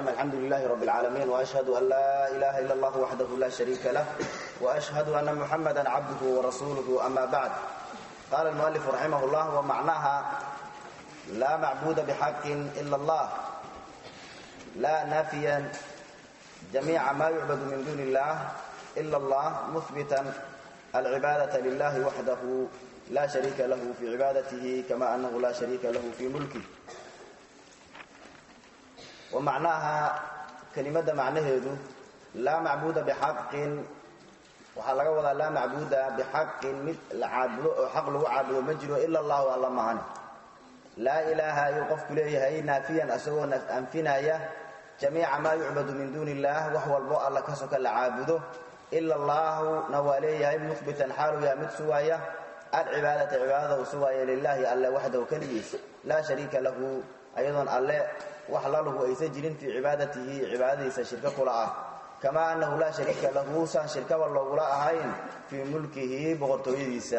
والسلام الحمد لله رب العالمين وأشهد أن لا إله إلا الله وحده لا شريك له وأشهد أن محمدا عبده ورسوله أما بعد قال المؤلف رحمه الله ومعناها لا معبود بحق إلا الله لا نافيا جميع ما يعبد من دون الله إلا الله مثبتا العبادة لله وحده لا شريك له في عبادته كما أنه لا شريك له في ملكه ومعناها كلمة معنaheedu لا معبوda بحق waxaa laga wadaa laa macbuuda bixaqin mid la caabudo oo xaq lagu caabudo ma jiro ila allahu alla mahane laa ilaaha ayuu qofku leeyahay naafiyan asagoo anfinaya jamiica maa yucbadu min duuni illaah wax walbo alla ka soka la caabudo ila allaahuna waa leeyahay muhbitan xaalu yaha mid sugaaya alcibaadata cibaadada uu sugaaya lilaahi alle waxdahu keligiis laa shariika lahu ayadoon alle wax laluhu aysan jirin fii cibaadatihi cibaadadiisa shirko kula ah kamaa annahu laa shariika lahu saan shirkaba loogula ahayn fii mulkihi boqortooyadiisa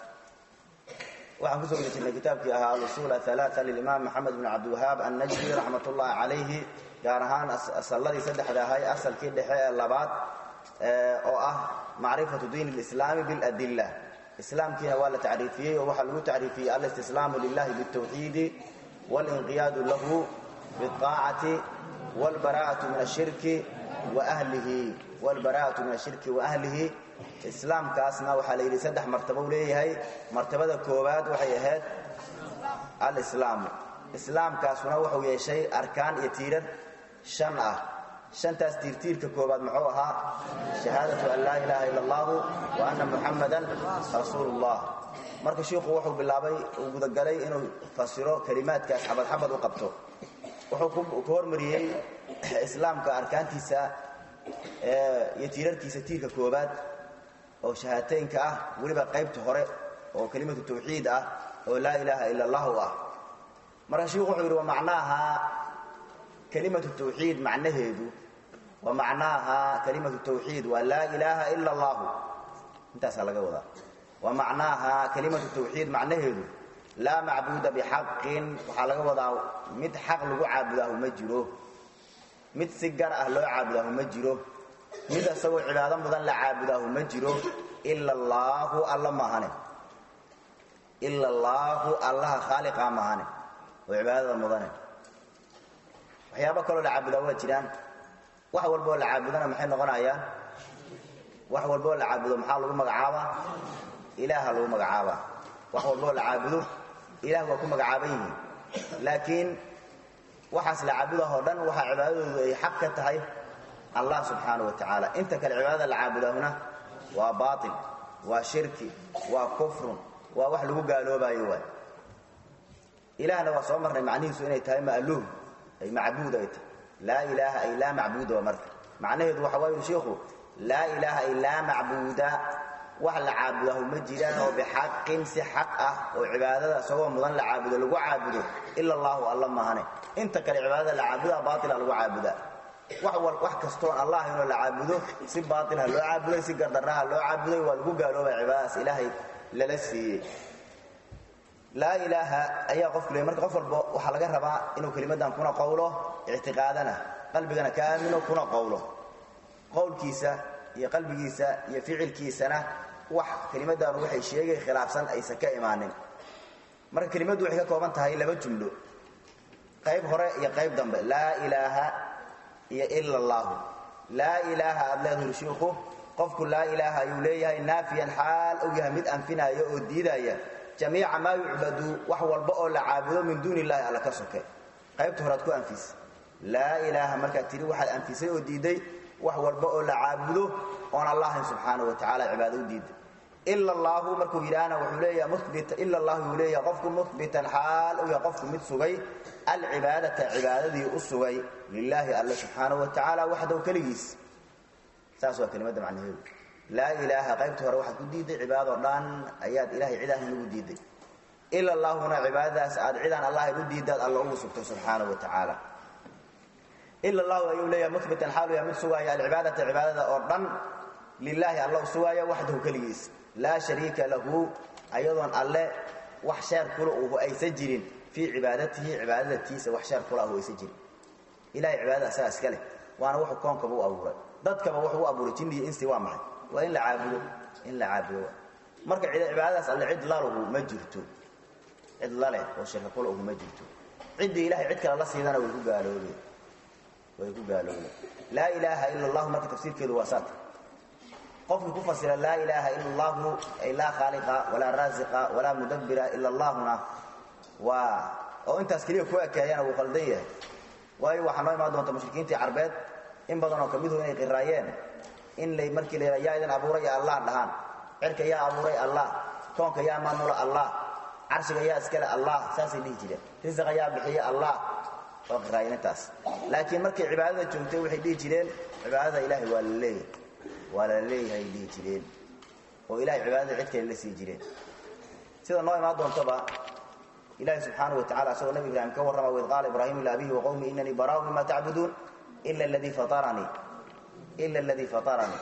waxaan kusoo geli jirnay kitaabkii ahaa alusuul aalaaa lilimaam maxamed bn cabdiwahaab annajdi raxmat ullahi calayhi gaar ahaan asalladii saddexda ahay asalkii dhexe ee labaad oo ah macrifatu diin lislaami biladilla islaamkiina waa la tacriifiyey oo waxaa lagu tacriifiyey alistislaamu lilahi bitawxiidi walinqiyaadu lahu biaacati wlbaraa'atu min ashirki wahlihi wlbaraa'atu min ashirki waahlihi islaamkaasna waxaa la yidhi saddex martabo u leeyahay martabada koowaad waxay ahayd alislaamu islaamkaasuna wuxuu yeeshay arkaan iyo tiirar shan ah shantaas tiirtiirka koowaad muxuu ahaa shahaadatu an laa ilaaha ila allahu wa anna muxammadan rasuulullah marka shiikhu wuxuu bilaabay uu gudagalay inuu fasiro kelimaadkaas xabad xabad u qabto wuxuu ku hormariyey islaamka arkaantiisa iyo tiirarkiisa tiirka koobaad oo shahaataynka ah weliba qaybta hore oo kelimatu tawxiid ah oo laa ilaaha ila allahu ah marka shiikhu wuxuu yidhi wa macnaaha kelimatu tawxiid macnaheedu wa macnaaha kelimatu tawxiid waa laa ilaaha ila allahu intaasaa laga wadaa wa macnaaha kelimatu tawxiid macnaheedu laa macbuuda bixaqin waxaa laga wadaa mid xaq lagu caabudaahu ma jiro mid si gar ah loo caabudaahu ma jiro mid asagoo cibaado mudan la caabudaahu ma jiro ila allaahu alla mahane ila allaahu allaha khaaliqa mahane oo cibaadada mudane waxyaaba kaloo la caabudaa waa jiraan wax walboo la caabudana maxay noqonayaan wax walboo la caabudo maxaa lagu magacaabaa ilaaha lagu magacaabaa wax walboo la caabudo ilah waa ku magacaaban yihiin laakiin waxaas la caabudahoo dhan waxaa cibaadadoodu ay xaq ka tahay allah subxaana wa tacaala inta kale cibaadada la caabudahuna waa baail waa shirki waa kufrun waa wax lagu gaaloobayo waay ilaahna waa soo marnay macnihiisu inay tahay ma'luum ay macbuud ay tahay laa ilaaha ay laa macbuuda waa marka macnaheedu waxa waa yidhi shiikhu laa ilaaha ay laa macbuuda wax la caabudahu ma jiraan oo bixaqin si xaq ah oo cibaadada isagoo mudan la caabudo lagu caabudo ila allahu alla mahane inta kale cibaadada la caabudaa baatila lagu caabudaa wax kastoon allah inoo la caabudo si baailha loo caabuday si gardarraha loo caabuday waa lagu gaaloobay cibaadadaas ilaahay lala siiyey laa ilaaha ayaa qofku leey marka qof walba waxaa laga rabaa inuu kelimadan kuna qowlo ictiqaadana qalbigana ka aamino kuna qowlo qowlkiisa iyo qalbigiisa iyo ficilkiisana wax kelimaddaanu waxay sheegay khilaafsan aysan ka imaanin marka kelimaddu waxay ka kooban tahay laba jumlo qayb hore iyo qayb dambe laa ilaaha iyo ila allaahu laa ilaaha aad leedahay shiikhu qofku laa ilaaha ayuu leeyahay naafiyan xaal ou yahay mid anfinaya oo diidaya jamiica maa yucbadu wax walba oo la caabudo min duuni illahi alla ka soke qaybta horead ku anfis laa ilaaha markaad tidhi waxaad anfisay oo diidday wax walba oo la caabudo oon allahayn subxaana wa tacala cibaado u diiday ila allaahu markuu yidhaahna wuxuu leeyaha mubita ila allahu yuu leeyaha qofku muhbitan xaal u yahay qofku mid sugay alcibaadata cibaadadii u sugay lilaahi alle subxaana wa tacaala waxdow keligiis saas waa kelimadda macnaheedu laa ilaaha qaybta hore waxaad ku diidday cibaadoo dhan ayaad ilahay cid ahayn ugu diidday ila allaahuna cibaadadaas aad cidaan allahayn u diiddaad alla ugu sugtay subxaana wa tacaala ila allahu ayuu leeyahay mubitan xaalu yahay mid sugaaya alcibaadata cibaadada oo dhan lilaahi alla u sugaaya waxdahu keligiis laa shariika lahu ayadoon alle wax sheer kula uhu aysan jirin fii cibaadatihi cibaadadatiisa wax sheer kula ahu aysan jirin ilahay cibaadada asagaa iska leh waana wuxuu koonkaba u abuuray dadkaba wuxuu u abuuray jinni iyo insi waa maxay waa in la caabudo in la caabudo marka cibaadadaas alle cid lalugu ma jirto cid laleh oo shirka kula ugu ma jirto ciddii ilahay cid kale la siidana way ku gaaloobeen way ku gaaloobeen laa ilaaha ila allahu marka tafsiirkeedu waa saata qofkii ku fasira laa ilaaha ila allahu ay laa khaaliqa walaa raasiqa walaa mudabbira ila allahuna waa oo intaas keliya ku ekeeyana wuu qaldan yahay waayo waxaa noo imaan doonta mushrikiintii carbeed in badan oo kamidu inay qiraayeen in lay markii la yaa idin abuuray allah dhahaan cirka yaa abuuray allah koonka yaa maamula allah carshiga yaa iskale allah saasay dhihi jireen risiqa yaa bixiya allah oo qiraayeen intaas laakiin markay cibaadada joogtay waxay dhihi jireen cibaadada ilaahay waa la leeyahay waa la leeyahay dhihi jireen oo ilahay cibaadada cid kale la sii jireen sida noo imaan doontoba ilahi subxaanaه wa tacala asagoo nabi ibraahim ka warrama waid qaala ibraahimu liabihi waqowmi inanii baraau mima tacbuduun ila ladii faaranii ila aladii fataranii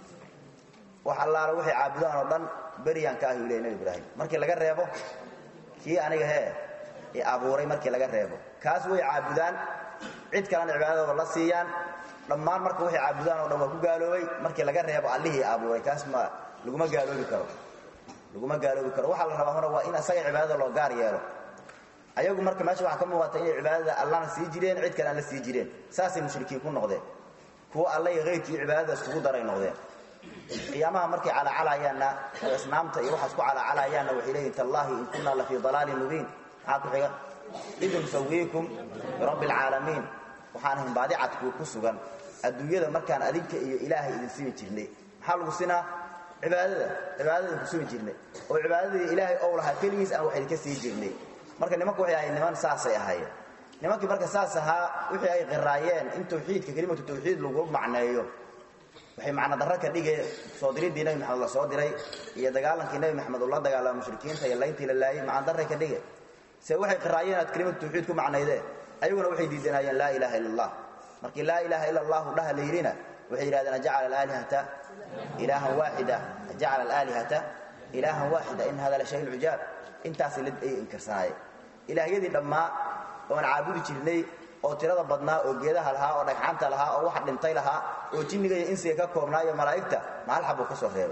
wax allaala waxay caabudaan oo dhan beryaan ka ahi u ley nabi ibraahim markii laga reebo kii aniga hee i abuuray markii laga reebo kaas way caabudaan cid kalena cibaadadooda la siiyaan dhammaan marka waxay caabudaan oo dhan waa ku gaaloobay markii laga reebo allihii abuuray kaas ma laguma gaaloobi karo laguma gaaloobi karo waxaa la rabaa hore waa in asaga cibaadada loo gaar yeelo ayagu marka meesha waxaa ka muuqata inay cibaadada allana sii jireen cid kale aan la sii jireen saasay mushrikiin ku noqdeen kuwa alla iyo hayrkii cibaadada iskugu daray noqdeen qiyaamaha markay calacalayaanna oo asnaamta iyo waxaas ku calacalayaanna waxay leeyihin tallaahi in kunna la fii dalaalin mubiin maxaa ku xiga id nusawiikum birabbi alcaalamiin waxaan ahayn baadicadku ku sugan adduunyada markaan adinka iyo ilaahay idin simi jirnay maxaa lagu sinaa cibaadada cibaadada idinku simi jirnay oo cibaadadii ilaahay ow lahaa keligiis aan wax idinka sii jirnay marka nimanku waxay ahayd niman saasay ahaayeen nimankii marka saas ahaa wixii ay qiraayeen in tawxiidka kelimatu tawxiid lagu macneeyo waxay macno darro ka dhigeen soo diriddii nebi maxamed la soo diray iyo dagaalankii nebi maxamed uu la dagaalama mushrikiinta iyo layntii la laayey macno darray ka dhigeen se waxay qiraayeen aad kelimatu tawxiid ku macnaydeen ayaguna waxay diidanaayeen laa ilaaha illa allah markii laa ilaaha illa allahu dhaha la yidhina waxay yidhahdeen ajacala alaalihata ilaahan waaxida ajacala alaalihata ilaahan waaxida in hada la shay cujaab intaasay ay inkirsanaayeen ilaahyadii dhammaa oon caabudi jirnay oo tirada badnaa oo geedaha lahaa oo dhagxaanta lahaa oo waxa dhintay lahaa oo jinniga iyo insiga ka koobnaa iyo malaa'igta ma hal xabuu ka soo reebay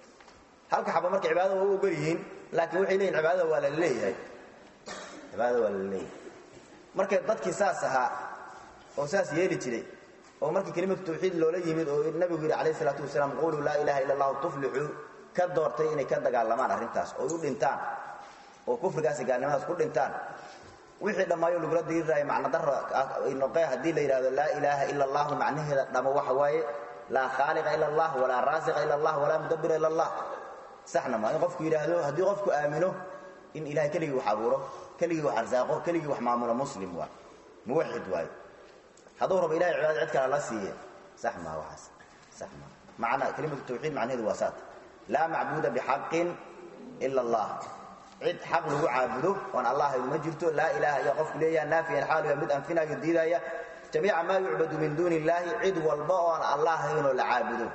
halka xaba marka cibaadada waa u ogol yihiin laakiin waxay leeyihin cibaadada waa la leeyahay cibaadada waa la leeyahay marka dadkii saas ahaa oo saas yeeli jiray oo markii kelimatu tawxiid loola yimid oo nabigu yidhi calayh isalaatu wasalaam quluu laa ilaha illa allahu tuflixuu ka doortay inay ka dagaalamaan arrintaas oo u dhintaan oo kufrigaasi gaalnimadaas ku dhintaan wixii dhammaayo lagula diriraayo macno daro noqe haddii la yidhahdo laa ilaaha ila allahu macnaheeda dhamo waxa waaye laa khaaliqa ila allah walaa raasiqa ila allah walaa mudabbira ila allah saxna maa in qofku yidhaahdo haddii qofku aamino in ilahay keligii wax abuuro keligii wax arsaaqo keligii wax maamulo muslim waa muwaxid waayo hadduu rabo ilahay cibaadada cid kale la siiye sax maa waxaas sax maa macna kelimatu tawxiid macnaheedu waa saata laa macbuuda bixaqin ila allah cid xaq lagu caabudo oon allah haydu ma jirto laa ilaaha ayaa qofku leeyaha naafiyan xaaluya mid anfinayo diidaya jamiica maa yucbadu min duuni illaahi cid walba oon allah haynoo la caabudo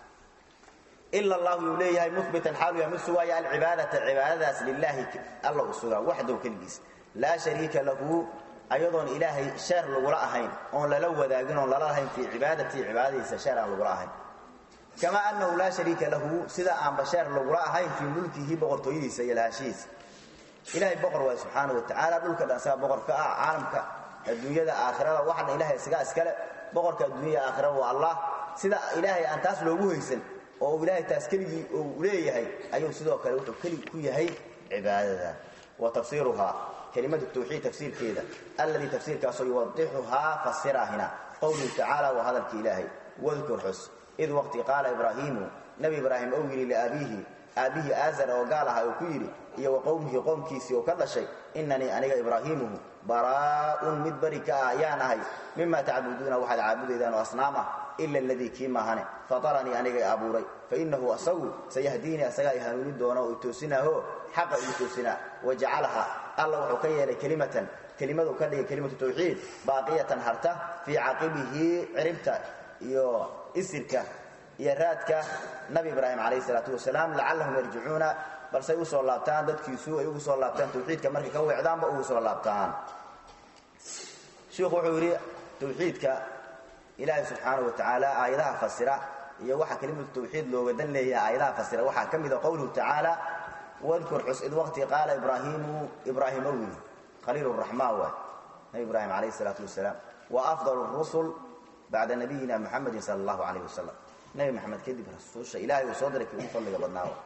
ila allahu yuu leeyahay mubitan xaaluya mid sugaaya alcibaadata cibaadadaas lilaahi alla u sugaa waxdow keligiis laa shariika lahu ayadoon ilaahay sheer lagula ahayn oon lala wadaagin oon lala lahayn fii cibaadatii cibaadadiisa sheer aan lagula ahayn kama anahu laa shariika lahu sida aan basheer lagula ahayn fii mulkihi boqortooyadiisa iyo lahashihiisa ilaahay boqor waay subxaana wa tacaala dhulka dhan isagaa boqor ka ah caalamka adduunyada aakhirada waxna ilahay isagaa iskale boqorka adduunyada aakhira waa allah sida ilaahay aan taas loogu haysan oo ilaahay taas keligii uu leeyahay ayuu sidoo kale wuxuu keligi ku yahay cibaadada wa tafsiiruhaa kelimatu tawxiid tafsiirkeeda alladii tafsiirkaasoo yuwadixuhaa fasirahina qowluhu tacaala waa hadalka ilaahay wadkur xus id waqti qaala ibraahiimu nebi ibraahim ou yidhi liaabiihi aabbihii aazar oo gaal aha uu ku yidhi iyo wa qowmihii qoomkiisii oo ka dhashay inanii aniga ibraahiimuhu baraa'un mid beri ka ah ayaan ahay mima tacbuduuna waxaad caabudaydaan oo asnaam ah ila aladii kii maahane fataranii aniga i abuuray fainahu asagu sayahdiinii asagaa i hanuuni doona oo i toosinaaho xaqa ii toosinaa wajacalaha alla wuxuu ka yeelay kelimatan kelimadu ka dhigay kelimatu tawxiid baaqiyatan harta fii caqibihi ciribta iyo isirka iyo raadka nabi ibraahim calayh isalaatu wasalaam lacallahum yarjicuuna balsay u soo laabtaan dadkiisu ay ugu soo laabtaan tawxiidka markay ka weecdaanba ugu soo laabtaan shiikhu wuxuu yidhi tawxiidka ilaahay subxaanahu wa tacaala aayadaha fasira iyo waxa kelimatu tawxiid looga dan leeyahay aayadaha fasira waxaa ka mida qowluhu tacaala wadkur xus id waqti qaala ibraahiimu ibraahim ow yidhi khaliil raxmaan waay nabi ibraahim calayh isalaatu wasalaam wa afdal rusul bacda nabiyina muxamedin sala allahu calayh wasalam nabi maxamed kadib rasuusha ilahay uu soo diray kii ugu fadliga badnaawa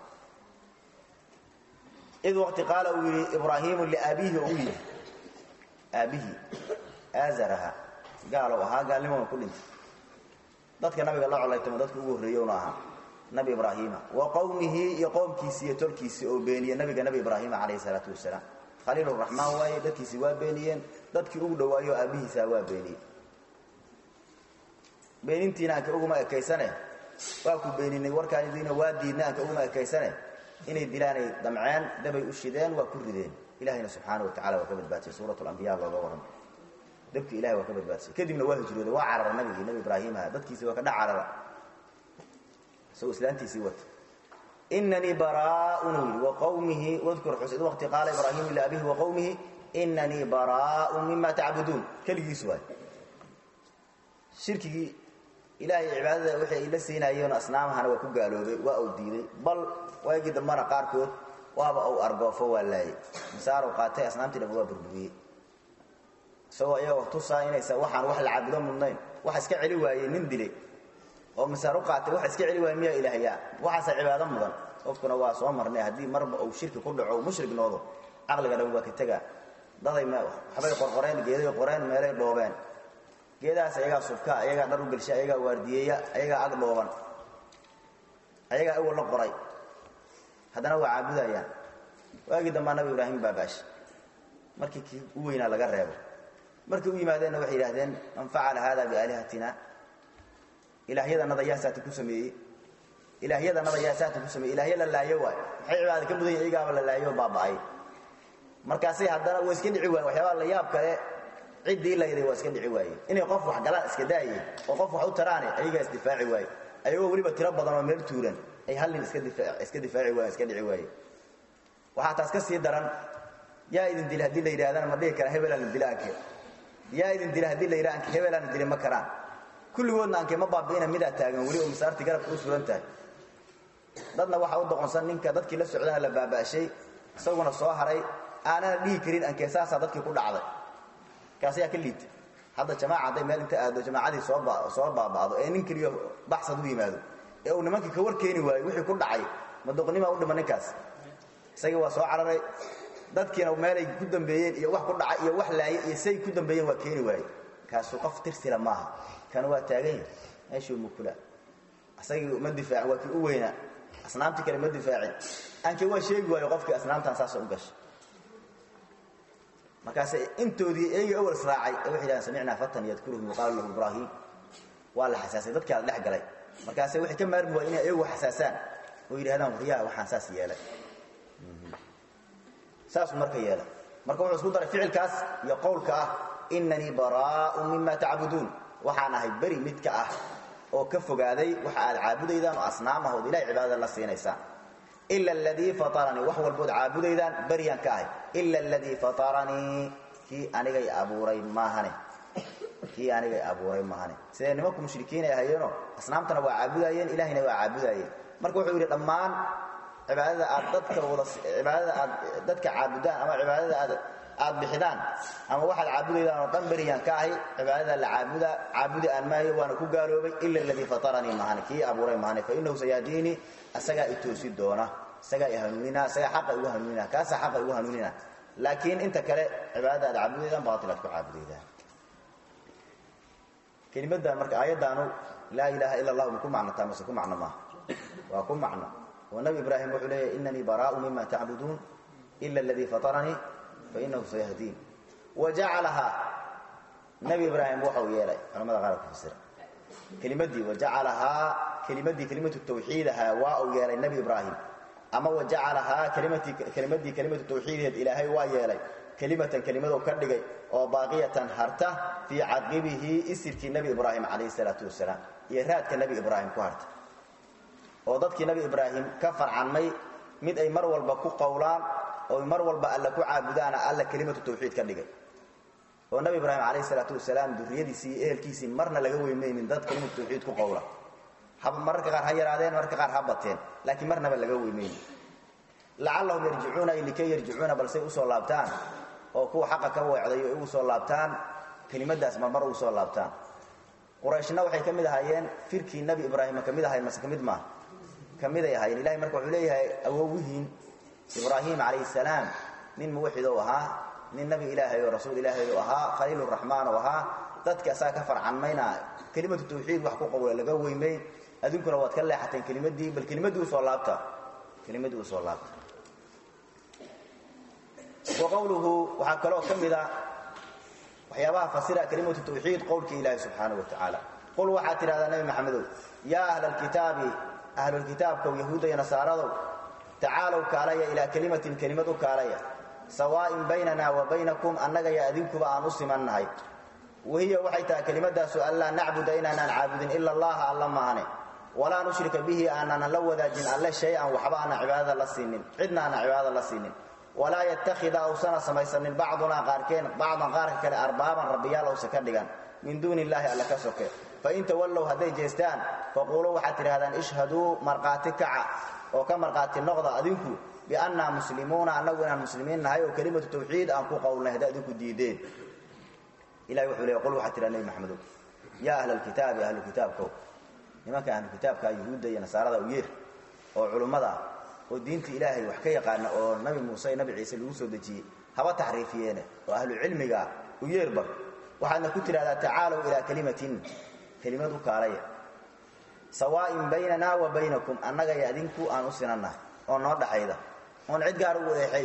id waqti qaala uu yidhi ibraahiimu liaabihi ou yidhi aabbihi aazaraha gaalow ahaa gaalnimona ku dhintay dadka nabiga la colaytamo dadka ugu horreeyowna ahaa nabi ibraahiima wa qowmihi iyo qowmkiisii iyo tolkiisii oo beeniye nabiga nabi ibraahiima calayhi salaatu wasalaam khaliil raxmaan waaye dadkiisii waa beeniyeen dadkii ugu dhowaayo aabbihiisaa waa beeniyey beenintiina anka uguma ekaysane waa ku beeninay warkaandiina waa diidna anka uguma ekaysane inay dilaanay damceen dabay u shideen waa ku rideen ilahayna subxaana wa tacala waa ka badbaadsay suurat lambiya looga waran dabki ilahay waa ka badbaadsay kadibna waa hijrooday waa carara nabigii nabi ibraahiimaha dadkiisi waa ka dha carara isagoo islaantiisii wata inanii baraaun uu yidhi waqawmihi wadkur xus id waqti qaala ibraahiimu liabihi waqowmihi inanii baraaun mima tacbuduun keligiis waay shirkigii ilaahay cibaadada wixii ay la siinaayeen asnaamahana waa ku gaaloobay waa uu diiday bal waagii dambana qaarkood waaba uu argoofo waa laayay masaarow qaatay asnaamtii dhaba waa burburiyey isagoo iyagoo tusaa inaysa waxaan wax la caabudo mudnayn waxa iska celi waayey nin dilay oo masaar u qaatay waxa iska celi waayey miyaa ilaahyaa waxaasa cibaado mudan qofkuna waa soo marnay haddii marba uu shirki ku dhaco mushrik noodo caqliga dhan waa ka tegaa daday waxbay qorqoreen geeday qoreen meelay dhoobeen geedahaas ayagaa subka ayagaa dhar u gelsha ayagaa waardiyeeya ayagaa ag dhooban ayagaa awal la qoray haddana waa caabudayaan waagii dambaa nabi ibraahim baabaash markii kii u weynaa laga reebo markay u yimaadeenna waxay yidhahdeen man facala hada biaalihatina ilaahyadanada yaa saati ku sameeyey ilaahyadanada yaa saati ku sameeyey ilaahya la laayo waay maxay cibaada ka mudan yahin iyagaaba la laayo baaba'ay markaasay haddana waa iska dhici waayen waxyaabaha la yaab kale ciddii layday waa iska dhici waayeen inay qof wax galaan iska daayeen oo qof wax u taraane ayagaa isdifaaci waaye ayagoo weliba tiro badan oo meel tuuran ay hal nin iska difaaci waayen iska dhici waayeen waxaa taas ka sii daran yaa idin dila haddii la yidhahdana ma dhihi karaa hebelaan la dila anke yaa idin dila haddii la yidhaha anke hebelaan la dili ma karaan kulligoodna anke ma baabi'ina midaa taagan weli oo masaartii garabka u suran tahay dadna waxaa u doqonsan ninka dadkii la socdana la baaba'shay isaguna soo haray aanana dhihi karin anke saasaa dadkii ku dhacday kaas ayaa ka liita hadda jamaaca hadday meel inta aado jamaacadii soo soo baaba'do ee nin keliyo baxsad u yimaado ee uu nimankii ka war keeni waayo wixii ku dhacay madoqnimaa u dhima ninkaas isagii waa soo cararay dadkiina meelay ku dambeeyeen iyo wax ku dhacay iyo wax laayay iyo say ku dambeeyeen waa keeni waaye kaasuu qof tirsila maaha kan waa taagan yahay meeshuu mukula isagii ma difaacin waa kii u weynaa asnaamtii kale ma difaacin aanke waa sheegi waayo qofkii asnaamtan saasoo u gashay markaase intoodii eygii awal israacay ee waxay yidhahdeen samicnaa fatan yadkuruhum yuqaalu lahu ibraahim waa la xasaasay dadkaa la dhex galay markaase waxay ka maarmi waay inay iyagu xasaasaan oo yidhahdaan waryaa waxaan saas yeelay saasuu marka yeelay marka wuxuu isku daray ficilkaas iyo qowlka ah inanii baraa'un mima tacbuduun waxaan ahay beri midka ah oo ka fogaaday waxa aad caabudaydaan oo asnaamahood ilahay cibaadada la siinaysaan ila aladii fataranii wax walbood caabudaydaan beryaan ka ahay ila aladii fataranii kii anigay abuuray maahane kii anigay abuuray maahane sidee nimanku mushrikiinay ahayeenoo asnaamtana waa caabudayeen ilahayna waa caabudayeen marka wuxuu yidhi dhammaan cibaadada aad dadka wada cibaadada aad dadka caabudaan ama cibaadada aad aad bixidaan ama waxaad caabudaydaan oo dhan beryaan ka ahay cibaadada la caabuda caabudi aan maayo waana ku gaaloobay ila aladii fataranii maahane kii abuuray maahane fa inahu sayaadiinii isagaa i toosi doona isagaa i hanuunina isagaa xaqa igu hanuunina kaasaa xaqa igu hanuunina laakiin inta kale cibaadada aad caabudaydaan baatil aad ku caabudaydaan kelimadan marka aayaddaanu laa ilaaha ila allah ma ku macnotaa mase ku macno maaha waa ku macno oo nabi ibraahim wuxuu leeyahy inanii baraa'u mima tacbuduun ila aladii fataranii fa inahu sayahdiin wa jacalahaa nabi ibraahim waxau yeelay culamada qaar ku fasira kelimadii wajacalahaa kelimadii kelimatu tawxiidahaa waa uu yeelay nebi ibraahim ama wajacalahaa kelimatii kelimadii kelimatu tawxiideed ilaahay waa yeelay kelimatan kelimadou ka dhigay oo baaqiyatan harta fii caqibihi isirkii nebi ibraahim calayhi salaatu wasalaam iyo raadka nebi ibraahim ku harta oo dadkii nebi ibraahim ka farcanmay mid ay mar walba ku qowlaan oo mar walba alla ku caabudaana alla kelimatu tawxiid ka dhigay oo nabi ibraahim calayhi salaatu wasalaam durriyadiisii iyo ehelkiisii marna laga weymaynin dad kelimatu tawxiid ku qowla haba mararka qaar ha yaraadeen mararka qaar ha bateen laakiin marnaba laga weymaynin lacallahum yarjicuuna ay likay yarjicuuna balsay usoo laabtaan oo kuwa xaqa ka weecday oo ugu soo laabtaan kelimadaas marmar ugu soo laabtaan qurayshna waxay ka mid ahaayeen firkii nebi ibraahima ka mid ahayn mase ka mid maaha ka miday ahaayeen ilahay marka wuxuu leeyahay awowihiin ibraahim calayhi salaam nin muwaxid ou ahaa nin nebi ilaahay oo rasuul ilaahay u ahaa khaliiluraxmaan oo ahaa dadka asaga ka farcanmayna kelimatu tawxiid wax ku qowla laga weymay adinkuna waad ka leexateen kelimadii bal kelimadii usoo laabta kelimadii usoo laabta wa qowluhu waxaa kaloo ka mida waxyaabaha fasira kelimatu tawxiid qowlka ilaahi subxaanahu wa tacaala qul waxaad tidhahdaa nebi maxamedow yaa ahla alkitaabi ahlulkitaabkow yahuudda iyo nasaaradow tacaalow kaalaya ilaa kelimatin kelimad u kaalaya sawaa'in baynana wa baynakum annaga iyo adinkuba aan u simannahay wahiya waxay tahay kelimadaasu anlaa nacbuda inaanaan caabudin ila allaha alla maahane walaa nushrika bihi aanaanan la wadaajin alle shay-an waxba aanan cibaadada la siinin cidna aanan cibaadada la siinin walaa yattakhida awsana samaysanin bacdunaa qaarkeen bacdan qaarka kale arbaaban rabbiyaal owsa ka dhigan min duuni illaahi alle ka soke fain tawallow hadday jeestaan faquuluu waxaad tidhahdaan ishhaduu markhaati kaca oo ka markhaati noqda adinku biannaa muslimuuna annagu inaan muslimiin nahay oo kelimatu tawxiid aan ku qowlnay hadday adinku diideen ilahi wuxuu leey qul waxaad tidhaha nebi maxamedow yaa ahla alkitaabi ahlukitaabkow nimanka ahlukitaabka yuhuudda iyo nasaarada u yeer oo culummada ah oo diinta ilaahay wax ka yaqaana oo nabi muuse iyo nabi ciise lagu soo dejiyey haba taxriifiyeene oo ahlucilmigaa u yeerba waxaadna ku tidhahdaa tacaalow ilaa kelimatin kelimad u kaalaya sawaa'in baynana wa baynakum annaga iyo adinku aan u sinannahay oo noo dhaxayda oon cid gaar ugu eexay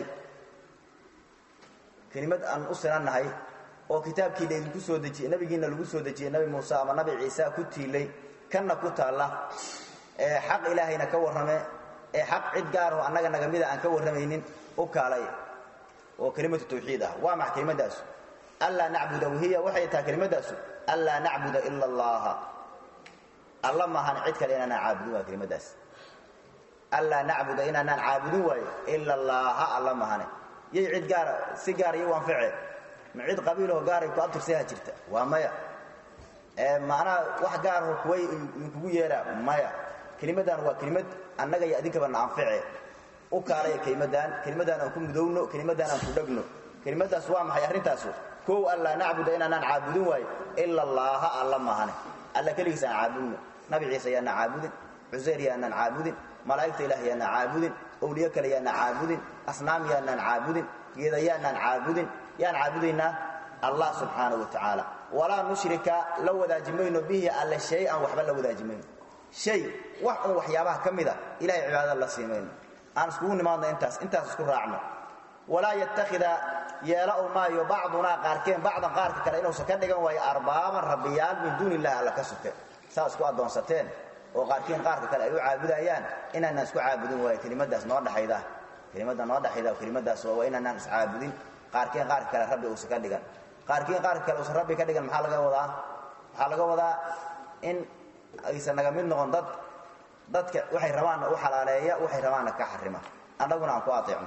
kelimad aan u sinannahay oo kitaabkii laydinku soo dejiyey nabigiina lagu soo dejiyey nabi muuse ama nabi ciise ku tiilay kanna ku taalla ee xaq ilaahayna ka warrame ee xaq cid gaaraho annaga naga mida aan ka warramaynin u kaalay oo kelimatu tawxiid ah waa max kelimadaasu anlaa nacbuda wahiya waxay tahay kelimadaasu anlaa nacbuda ila allaha alla maahan cid kale inaanaan caabudin waa kelimadaas anlaa nacbuda inaanaan caabudin waayo ila allaaha alla mahane yay cid gaara si gaar iyo u anface ma cid qabiiloo gaaray ku abtirsaha jirta waa maya macnaha wax gaaraho kuway idinkugu yeeraa maya kelimaddan waa kelimad annaga iyo adinkaba na anface u kaalaya kelimaddan kelimaddan aan ku mudowno kelimaddan aan ku dhegno kelimadaas waa maxay arrintaasu kow anlaa nacbuda inaanaan caabudin waayo ila allaaha alla mahane alla keligiis aan caabudno nabi ciise yaanaan caabudin cuseyr yaanaan caabudin malaa'igta ilaah yaanaan caabudin owliyo kale yaanaan caabudin asnaam yaanaan caabudin geeda yaanaan caabudin yaan caabudaynaa allah subxaana wa tacaala walaa nushrika la wadaaji mayno bihi alle shay an waxba la wadaaji mayno shay wax un waxyaabaha ka mida ilahay cibaadada la sii mayno aan iskugu nimaadno intaas intaas isku raacno walaa yattakhida yeela u maayo bacdunaa qaarkeen bacdan qaarka kale inuusan ka dhigan waayo arbaaban rabbiyaal min duuni illahi alla ka soke saa isku addoonsateen oo qaarkiin qaarka kale ay u caabudayaan inaanaan isku caabudin waayo kelimadaas noo dhaxayda kelimada noo dhaxayda kelimadaas waa inaanaan iscaabudin qaarkiin qaarka kale rabbi uusan ka dhigan qaarkiin qaarka kale uusan rabbi ka dhigan maxaa laga wadaa waxaa laga wadaa in aysan naga mid noqon dad dadka waxay rabaanna u xalaaleeya waxay rabaanna ka xarima annaguna aan ku ateecno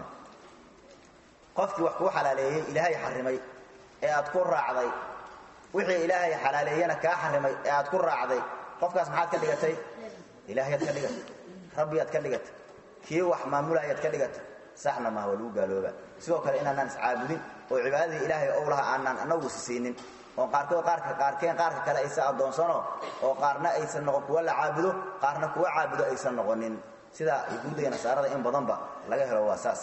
qofkii wax kuu xalaaleeyey ilaahay xarimay ee aad ku raacday wixii ilaahay xalaaleeyana kaa xarimay ee aad ku raacday qofkaas maxaad ka dhigatay ilaahayaad ka dhigatay rabbiyaad ka dhigatay kii wax maamulaayaad ka dhigatay saxna maaha waa lagu gaalooba sidoo kale inaanaan iscaabudin oo cibaadadii ilaahay ow laha aanaan anagu sisiinin oo qaarkood qaarka qaarkeen qaarka kale aysan addoonsano oo qaarna aysan noqon kuwa la caabudo qaarna kuwa caabudo aysan noqonin sida yahuudda iyo nasaarada in badanba laga helo waa saas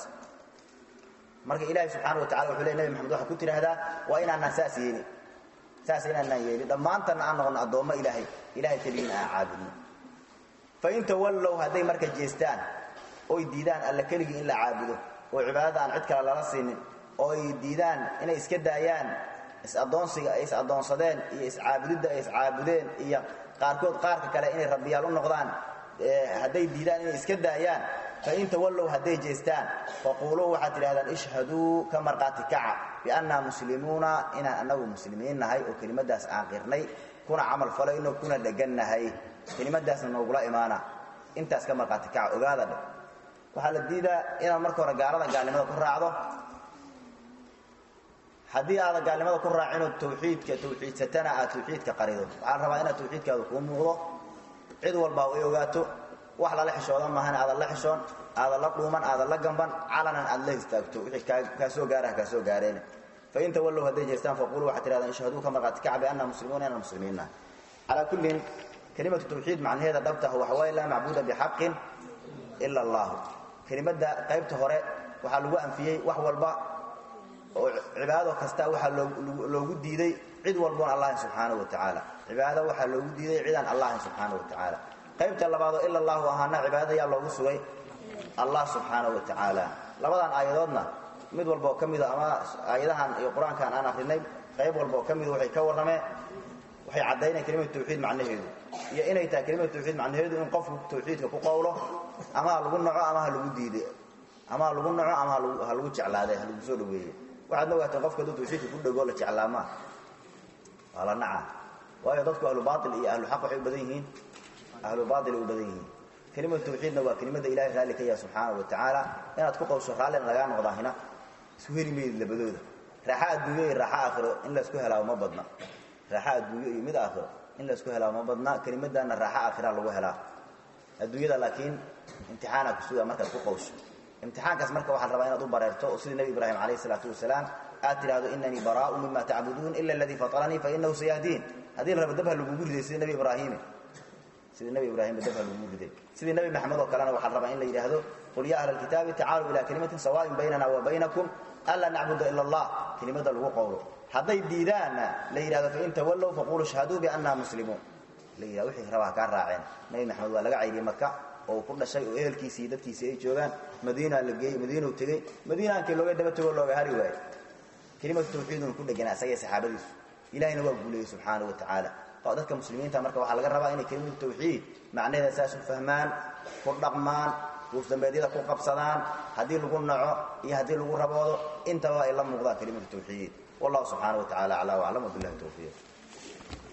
marka ilaahay subxaana wa tacala wuxuu ley nabi maxamed waxaa ku tidhaahdaa waa inaanaan saas yeelin saas inaanaan yeelin dhammaantanna aan noqono addoommo ilaahay ilahay keligiina aan caabudno fain tawallow hadday marka jeestaan oy diidaan alla keligii in la caabudo oo cibaadada aan cid kale lala siinin oo ay diidaan inay iska daayaan is-addoonsiga ay is-addoonsadeen iyo iscaabudidda ay iscaabudeen iyo qaarkood qaarka kale inay rabbiyaal u noqdaan hadday diidaan inay iska daayaan fain tawallow hadday jeestaan faquuluu waxaad tidhahdaan ishhaduu ka markhaati kaca biannaa muslimuuna inaan annagu muslimiin nahay oo kelimadaas aan qirnay kuna camal falayno kuna dhegannahay kelimadaasna noogula imaana intaas ka markhaati kaca ogaada dhe waxaa la diidaa inaad marka hore gaalada gaalnimada ku raacdo haddii aada gaalnimada ku raacinoo tawxiidka tawxiidsatana aad tawxiidka qarido waxaa la rabaa inaad tawxiidkaadu kuu muuqdo cid walba ay ogaato wax lala xishoodan maahan aadan la xishoon aadan la dhuuman aadan la gamban calanan aad la istaagto wixii kaa soo gaaraha kaa soo gaareen fain tawallow hadday jeestaan faquluu waxaad tihahdaan ishhaduu ka marqaati kaca bianna muslimuuna inaan muslimiinnaha calaa kullin kelimatu tawxiid macnaheeda dhabtaha waxa waaye laa macbuuda bixaqin ila allahu kelimadda qaybta hore waxaa lagu anfiyey wax walba oo cibaado kasta waxaa loogu diiday cid walboon allahin subxaanahu wa tacaala cibaado waxaa loogu diiday cidaan allahin subxaanahu wa tacaala qaybta labaadoo ila allahu ahaana cibaadada yaa loogu sugay allah subxaanahu wa tacaala labadan aayadoodna mid walba oo ka mida ama aayadahan iyo qur-aankan aan akrinay qayb walba oo ka mida waxay ka warrameen waxay caddayneen kelimatu tawxiid macnaheedu iyo inay tahay kelimatu tawxiid macnaheedu in qofku tawxiidka ku qowlo ama ha lagu naco ama ha lagu diiday ama ha lagu naco ama ha lagu jeclaaday ha lagu soo dhaweeyey waxaad la ogaateen qofka hadduu tawxiidka ku dhego la jeclaamaa waa la naca waayo dadku ahlu baail iyo ahlu xaq waxay u badan yihiin ahlu baail ay u badan yihiin kelimatu tawxiidna waa kelimada ilahay raalli ka yaha subxaanahu wa tacaala inaad ku qowsho raallina lagaa noqdaahina isu heli mayid labadooda raaxa adduunyo iyo raaxo aakhiro in laysku helaa ma badna raaxo adduunyo iyo mid aakhiro in laysku helaa ma badna kelimadana raaxo aakhira lagu helaa adduunyada laakiin imtixaanaa kusuga markaad ku qowsho imtixaankaas marka waxaa rabaa inaad u bareerto oo sidii nebi ibraahim calayh isalaatu wasalaam aad tidhahdo inanii baraa'u mima tacbuduun ila aladii fataranii fainahu sayahdiin haddii la rabo dabha lagugu riday sidii nebi ibraahimi sidii nebi ibraahimba dabha lagugu riday sidii nebi maxamed oo kalena waxaa rabaa in la yidhaahdo qul ya ahla alkitaabi tacaaluu ila kalimatin sawaaءin baynana wa baynakum anlaa nacbuda ila allah kelimada lagu qowlo hadday diidaanna la yidhahdo fain tawallow faquluu shhaduu bianna muslimuun la yidhahdo wixii rabaa kaa raaceen nebi maxamed waa laga cayriyey maka oo ku dhashay oo ehelkiisii dadkiisii ay joogaan madiina la geeyey madiinau tegey madiina ankii looga daba tego looga hari waayo kelimatu tawxiiduna ku dheganaa isagay saxaabadiisu ilahayna waa guuleeyey subxaanahu wa tacaala dadka muslimiinta marka waxaa laga rabaa inay kelimatu tawxiid macnaheeda saas u fahmaan ku dhaqmaan guufdambeedyada ku qabsadaan haddii lagu naco iyo haddii lagu raboodo intaba ay la muuqdaan kelimatu tawxiid wallahu subxaanahu wa tacala aclaa waclam wabillahi tawfiiq